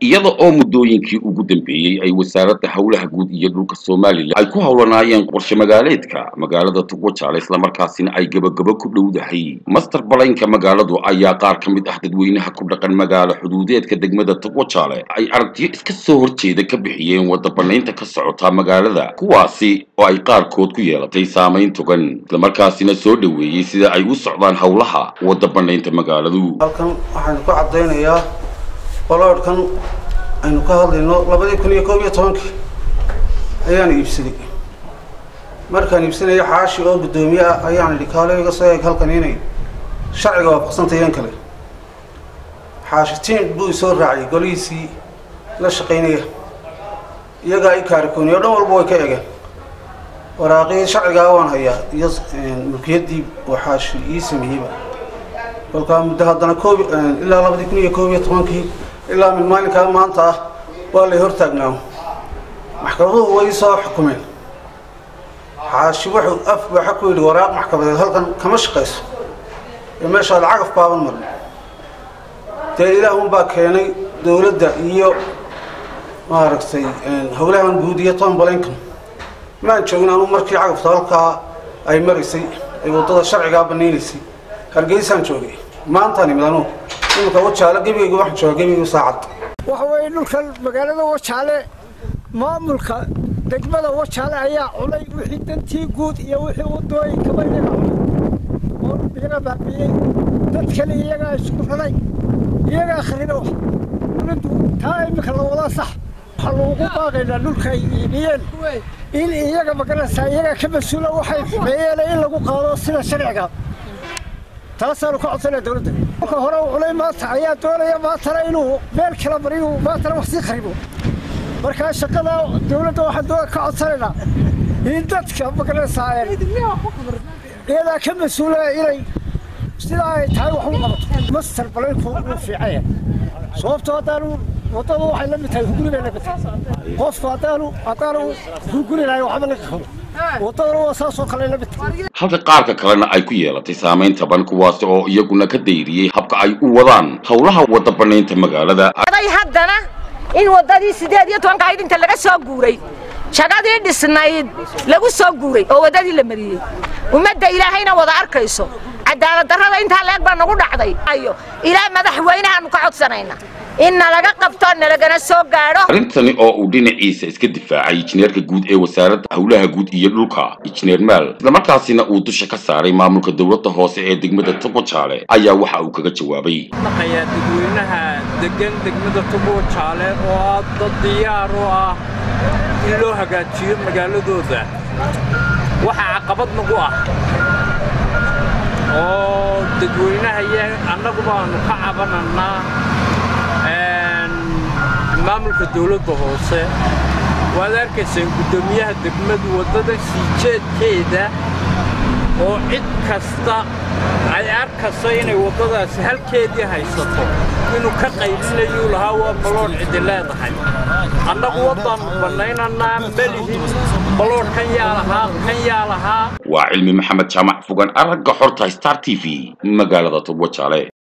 iyada oo muddooyinkii ugu dambeeyey ay wasaaradda howlaha guud iyo dhulka somalilan ay ku howlanaayeen qorshe magaaleedka magaalada tugwajaale islamarkaasina ay gebagabo ku dhowdahay master balaynka magaaladu ayaa qaar ka mid ah dadweynaha ku dhaqan magaalo xuduudeedka degmada tugwajaale ay aragtiyo iska soo horjeeda ka bixiyeen wadda banaynta ka socota magaalada kuwaasi oo ay qaarkood ku yeelatay saamayn togan islamarkaasina soo dhoweeyey sida ay u socdaan howlaha wadda banaynta magaaladu halkan waxaan ku caddaynayaa baloodhkan aynu ka hadlayno labadii kun iyo koob iyo tobankii ayaan iibsaday markaan iibsanaya xaashi oo guddoomiye ah ayaan idhi kaale iga soo eeg halkan inay sharciga waafaqsantayeen kale xaashi tiin buu isoo raaciyay golihiisii la shaqaynaya iyagaa i kaarikooniy o dhan walba way ka egeen waraaqii sharcigaa waan hayaa iyo mulkiyaddii uu xaashi ii sameeyeyba kolkaa muddo haddana koob ilaa labadii kun iyo koob iyo tobankii ilaa min maalinkaa maanta ah waa lay hortaagnaa maxkamaduhu way soo xukumeen xaashi wuxuu af waxa ku yidhi waraaq maxkamadeed halkan kama shaqayso ee meeshaad cagaf baaban marin dee ilaahun baa keenay dowladda iyo maaragtay howlahan guud iyo tombalinkan maan joogin anuu markii cagafta halkaa ay maraysay ay waddada sharcigaa banaynaysay hargeysaan joogay maantaan imid anugu imika wajaale gebigayga waxaan joogaa gebigayga saacad waxa weeye dhulkan magaalada wajaale maamulka degmada wajaale ayaa culay wixii dantii guud iyo wixii wadooyinkaba iyaga culay oo iyaga baabiiyey dad kale iyagaa isku raray iyagaa kharina wax dowladdu taa imika la wadaa sax waxaa loogu baaqaynaa dhulka ay iibiyeen in iyaga magaranaysaa iyagaa ka mas-uula waxay xumeeyeen in lagu qaado sida sharciga taasaanu ka codsanaya dowladda marka hore u culay maanta ayaa doonaya maantana inuu meel kala mariyu maantana wax sii kharibo markaa shaqada dowladda waxaan doona ka codsanaynaa in dadka magaranaysaa iyadaa ka mas-uula inay sidaa ay tahay wax u qabato master balaynku wuu fiicanya sababtoo haddaanu waddadu waxay la mid tahay huguli bay la mid tahay qofku haddaanu haddaanu huguli lahay waxba laga qabo waddadana waa saasoo kale la mid tahay halka qaarka kalena ay ku yeelatay saamayn taban kuwaasi oo iyaguna ka dayriyey habka ay u wadaan howlaha wadda banaynta magaalada day haddana in waddadii siddeed iyo tobanka ayd inta laga soo guuray shagadii dhisnayd lagu soo guuray oo waddadii la mariyey ummadda ilaahayna wada arkayso cadaalad darrada intaa leeg baa nagu dhacday ayo ilaa madaxweynahaanu ka codsanayna in nalaga qabto nalagana soo gaadho arrintani oo uu dhinaciisa iska difaacay injineerka guud ee wasaaradda howlaha guud iyo dhulka injineer maal islamarkaasina uu dusha ka saaray maamulka dowladda hoose ee degmada togwajaale ayaa waxa uu kaga jawaabay maqayaa dadweynaha degan degmada togwajaale oo ah dad diyaar u ah in loo hagaajiyo magaaladooda waxaa caqabad nagu ah oo dadweynaha iyo annagu baanu ka cabanannaa maamulka dowladda hoose waad arkaysaan guddoomiyaha degmadu waddada sii jeedkeeda oo cid kasta ay arkayso inay waddadaasi halkeedii haysato inuu ka qaylinayuu lahaa waa baloodh cidi leedahay annagu waddaannu bannaynannaa melihin baloodh kan yaa lahaa kan yaa lahaa waa cilmi maxamed jaamac fogan aragga xorta star t v magaalada togwajaale